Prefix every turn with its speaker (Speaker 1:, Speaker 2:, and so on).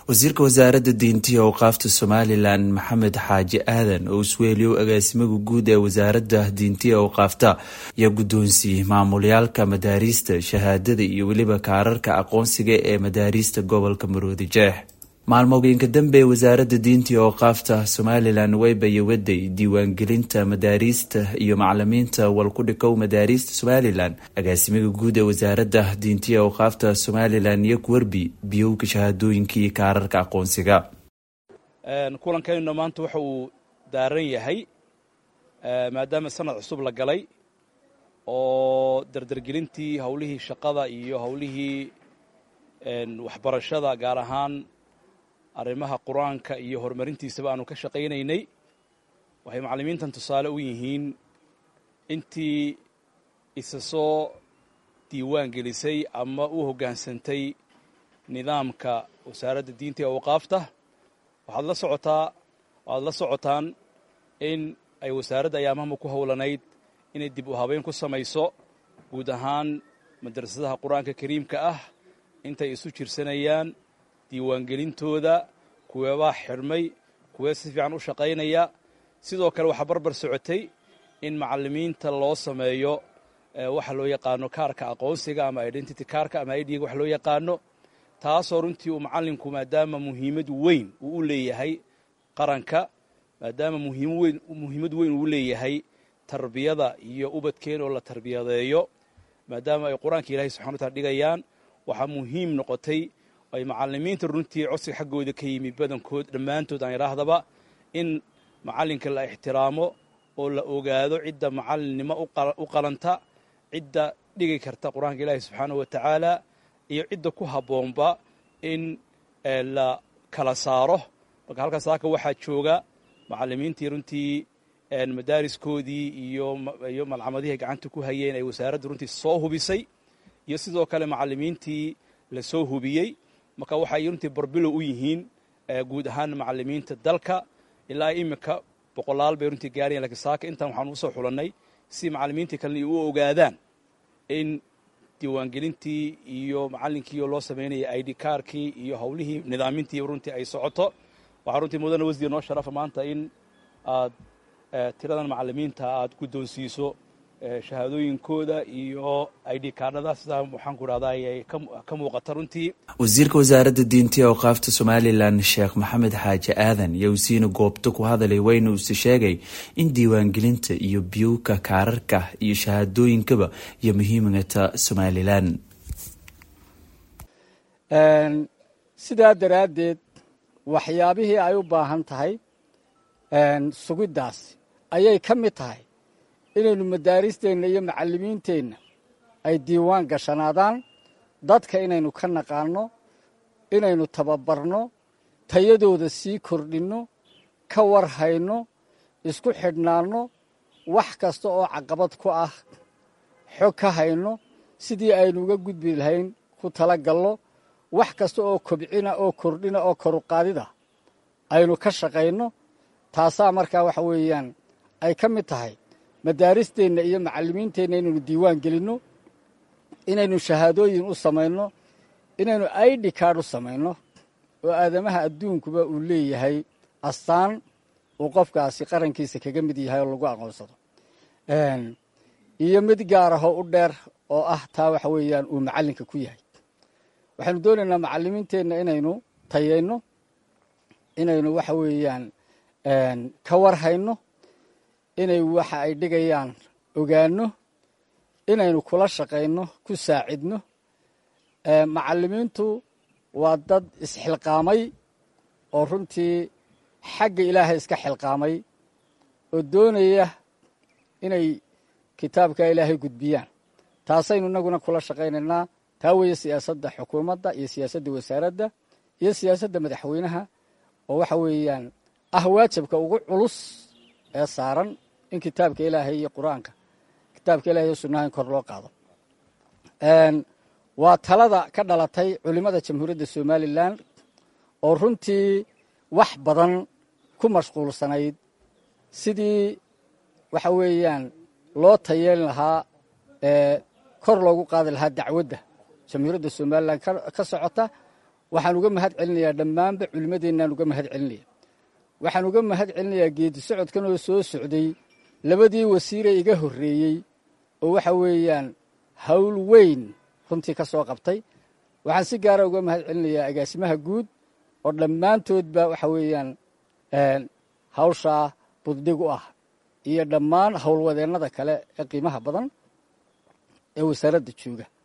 Speaker 1: wasiirka wasaaradda diinta iyo awqaafta somalilan maxamed xaaji aadan oo isweeliyow agaasimaga guud ee wasaaradda diinta iyo awqaafta ayaa guddoonsiiyey maamulyaalka madaariista shahaadada iyo weliba kaararka aqoonsiga ee madaariista gobolka maroodi jeex maalmooyinka dambe wasaaradda diinta iyo awqaafta somalilan waybayo waday diiwaangelinta madaariista iyo macalimiinta walkudhikow madaariista somalilan agaasimiga guud ee wasaaradda diinta iyo awqaafta somalilan iyo kuwerbi biyowka shahaadooyinka iyo kaararka aqoonsiga
Speaker 2: kulankaynu maanta waxa uu daaran yahay maadaama sanad cusub la galay oo dardargelintii howlihii shaqada iyo howlihii waxbarashada gaar ahaan arrimaha qur-aanka iyo horumarintiisaba aanu ka shaqaynaynay waxay macallimiintan tusaale u yihiin intii isa soo diiwaan gelisay ama u hoggaansantay nidaamka wasaaradda diinta iyo awqaafta waxaad la socotaa waxaad la socotaan in ay wasaaradda ayaamahama ku howlanayd inay dib u habeyn ku samayso guud ahaan madrasadaha qur-aanka kariimka ah intay isu jirsanayaan diiwaangelintooda kuweebaa xidhmay kuwee si fiican u shaqaynaya sidoo kale waxaa barbar socotay in macallimiinta loo sameeyo waxa loo yaqaano kaarka aqoonsiga ama identity kaarka ama idga wax loo yaqaano taasoo runtii uu macallinku maadaama muhiimad weyn uu u leeyahay qaranka maadaama muhiimad weyn uu leeyahay tarbiyada iyo ubadkeen oo la tarbiyadeeyo maadaama ay qur-aanka ilahay subxana wataala dhigayaan waxaa muhiim noqotay ay macallimiinta runtii codsiga xaggooda ka yimi badankood dhammaantood aan idhaahdaba in macallinka la ixtiraamo oo la ogaado cidda macallinnimo u qalanta cidda dhigi karta qur-aanka ilaahi subxaanahu wa tacaala iyo cidda ku habboonba in la kala saaro marka halkaas saaka waxaa jooga macallimiintii runtii madaariskoodii iyo malcamadihii ay gacanta ku hayeen ay wasaaradda runtii soo hubisay iyo sidoo kale macallimiintii la soo hubiyey marka waxay runtii barbilow u yihiin guud ahaan macallimiinta dalka ilaa iminka boqolaal bay runtii gaarayan lakiin saaka intaan waxaan usoo xulannay si macallimiintii kalena u ogaadaan in diiwaangelintii iyo macallinkiio loo samaynayay id kaarkii iyo howlihii nidaamintii runtii ay socoto waxaa runtii mudane wasdiir noo sharafa maanta in aad tiradan macallimiinta aad guddoonsiiso shahaadooyinkooda iyo id kaadhada sidaa waxaan ku dhahdaa ay ka muuqata runtii
Speaker 1: wasiirka wasaaradda diinta iyo awqaafta somalilan sheekh maxamed xaaji aadan yowsiina goobta ku hadalay wayna uuse sheegay in diiwaangelinta iyo biyowka kaararka iyo shahaadooyinkaba iyo muhiimata somalilan
Speaker 3: sidaa daraaddeed waxyaabihii ay u baahan tahay sugiddaas ayay ka mid tahay inaynu madaaristeenna iyo macallimiinteenna ay diiwaan gashanaadaan dadka inaynu ka naqaanno inaynu tababarno tayadooda sii kordhinno ka war hayno isku xidhnaanno wax kasta oo caqabad ku ah xog ka hayno sidii aynu uga gudbi lahayn ku tala gallo wax kasta oo kobcina oo kordhina oo koruqaadida aynu ka shaqayno taasaa markaa waxa weeyaan ay ka mid tahay madaaristeenna iyo macallimiinteenna inaynu diiwaan gelinno inaynu shahaadooyin u samayno inaynu id kaadh u samayno oo aadamaha adduunkuba uu leeyahay astaan uu qofkaasi qarankiisa kaga mid yahay oo lagu aqoonsado iyo mid gaar ahoo u dheer oo ah taa waxa weeyaan uu macallinka ku yahay waxaynu doonaynaa macallimiinteenna inaynu tayayno inaynu waxa weeyaan ka war hayno inay waxa ay dhigayaan ogaanno inaynu kula shaqayno ku saacidno macallimiintu waa dad isxilqaamay oo runtii xagga ilaahay iska xilqaamay oo doonaya inay kitaabka ilaahay gudbiyaan taasaynu inaguna kula shaqaynaynaa taa weeye siyaasadda xukuumadda iyo siyaasadda wasaaradda iyo siyaasadda madaxweynaha oo waxa weeyaan ah waajibka ugu culus ee saaran in kitaabka ilaahay iyo qur-aanka kitaabka ilahay iyo sunnaha in kor loo qaado waa talada ka dhalatay culimmada jamhuuriyadda somalilan oo runtii wax badan ku mashquulsanayd sidii waxa weeyaan loo tayeelin lahaa ee kor loogu qaadi lahaa dacwadda jamhuuriyadda somalilan ka socota waxaan uga mahad celinayaa dhammaanba culimmadeennaan uga mahad celinaya waxaan uga mahad celinayaa geedi socodkan oo soo socday labadii wasiiree iga horreeyey oo waxa weeyaan hawl weyn runtii ka soo qabtay waxaan si gaara uga mahad celinayaa agaasimaha guud oo dhammaantoodba waxa weeyaan hawshaa buddhig u ah iyo dhammaan howlwadeennada kale ee qiimaha badan ee wasaaradda jooga